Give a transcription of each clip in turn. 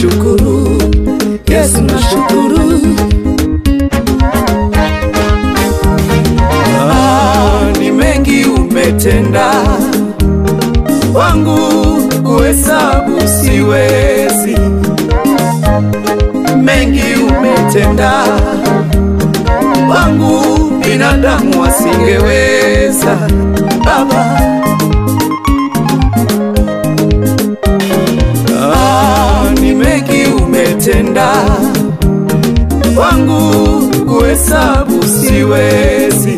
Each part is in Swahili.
nashukuru, Yesu nashukuru. Ah, ni mengi umetenda wangu, kuhesabu siwezi. Mengi umetenda wangu, binadamu wasingeweza. Baba, ah, ni mengi umetenda wangu, kuhesabu siwezi.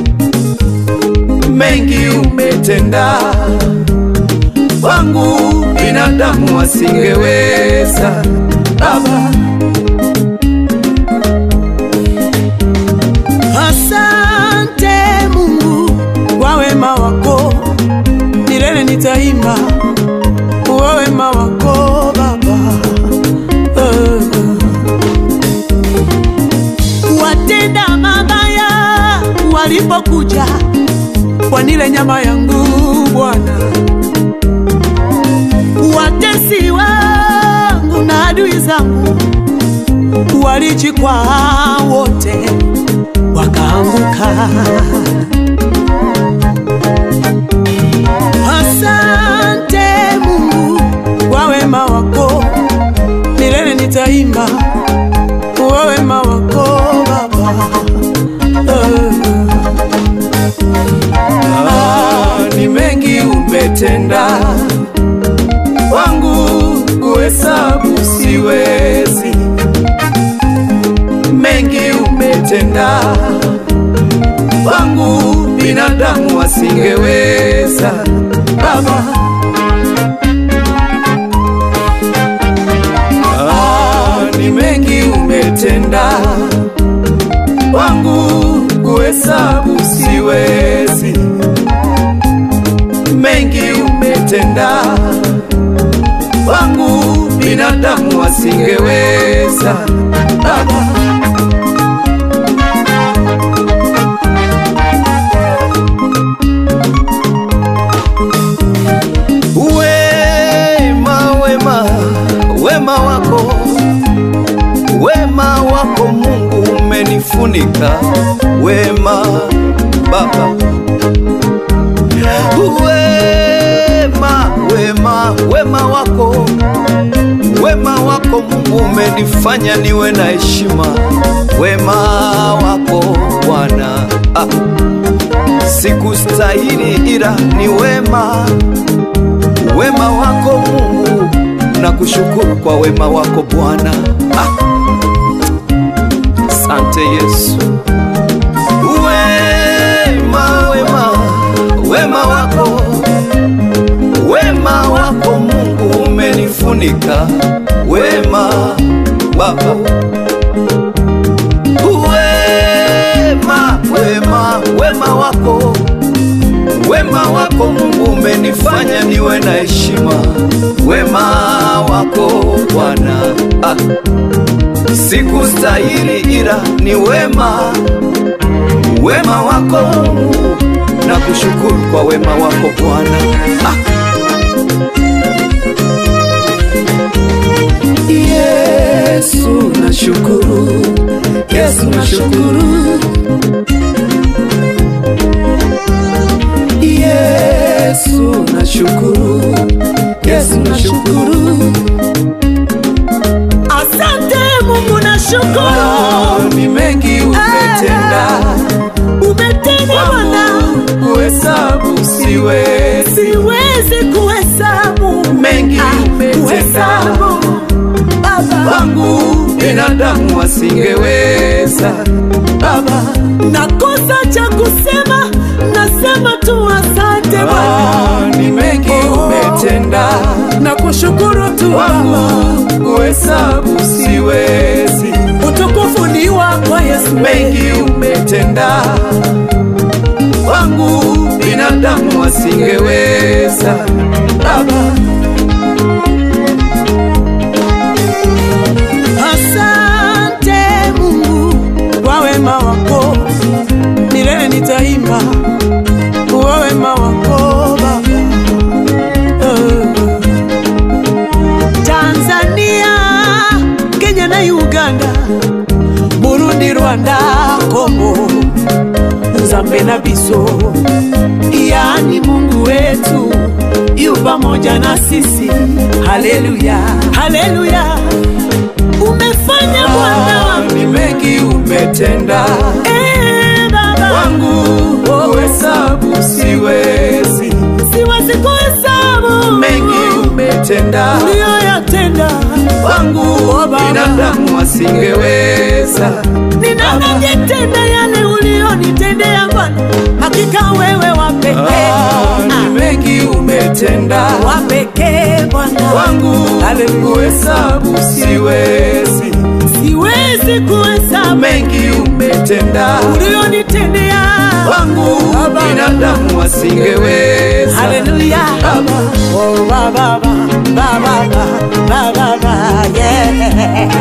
Mengi umetenda wangu, binadamu wasingeweza. Baba, Asante Mungu kwa wema wako, milele nitaimba kwa wema wako Baba. Eh. Watenda mabaya walipokuja kwa nile nyama yangu Bwana, watesi wangu na adui zangu walijikwaa wote wakaanguka. Asante Mungu kwa wema wako, milele nitaimba kwa wema wako Baba. Eh. ah, ni mengi umetenda wangu, kuhesabu siwezi. Mengi umetenda wangu, binadamu wasingeweza. Baba, ah, ni mengi umetenda wangu, kuhesabu siwezi. Mengi umetenda wangu, binadamu wasingeweza. Baba, Wema, wema, wema wako, wema wako Mungu umenifunika. Wema Baba, wema, wema, wema wako, wema wako Mungu umenifanya niwe na heshima. Wema wako Bwana, ah, sikustahili ila ni wema wema wako Mungu, na kushukuru kwa wema wako Bwana. Ah, Asante Yesu. Wema, wema, wema wako, wema wako Mungu umenifunika. Wema Baba, wema, wema, wema wako Wema wako Mungu umenifanya niwe na heshima. Wema wako Bwana, ah, sikustahili ila ni wema, wema wako Mungu, na kushukuru kwa wema wako Bwana. Ah, Yesu nashukuru, Yesu nashukuru, Yesu nashukuru, Yesu nashukuru. Asante Mungu, nashukuru Ah, ni mengi umetenda umetenda Bwana, wangu, kuhesabu siwezi. siwezi kuhesabu Mengi Ah, umetenda kuhesabu Baba, wangu, binadamu wasingeweza. Baba, nakosa cha kusema, nasema tu asante Bwana, ah, ni mengi umetenda na kushukuru tu Baba, wangu, kuhesabu siwezi. utukufu ni wako Yesu, mengi umetenda wangu, binadamu wasingeweza. Baba, Asante Mungu kwa wema wako, milele nitaimba kwa wema wako Baba. Eh. Tanzania kolanda kombo nzambe na biso yaani mungu wetu yu pamoja na sisi haleluya haleluya umefanya bwana wangu ni mengi umetenda Eh, baba wangu kuhesabu siwezi siwezi kuhesabu mengi umetenda uliyoyatenda wangu binadamu asingeweza ninanajitenda yale uliyonitendea bwana hakika wewe wapekee Ah, ni mengi umetenda wapekee bwana wangu Haleluya. kuhesabu siwezi siwezi kuhesabu mengi umetenda uliyonitendea wangu Baba. binadamu asingeweza haleluya Baba. Oh, ba, ba, ba, ba, ba, ba, ba, ba, ba, yeah.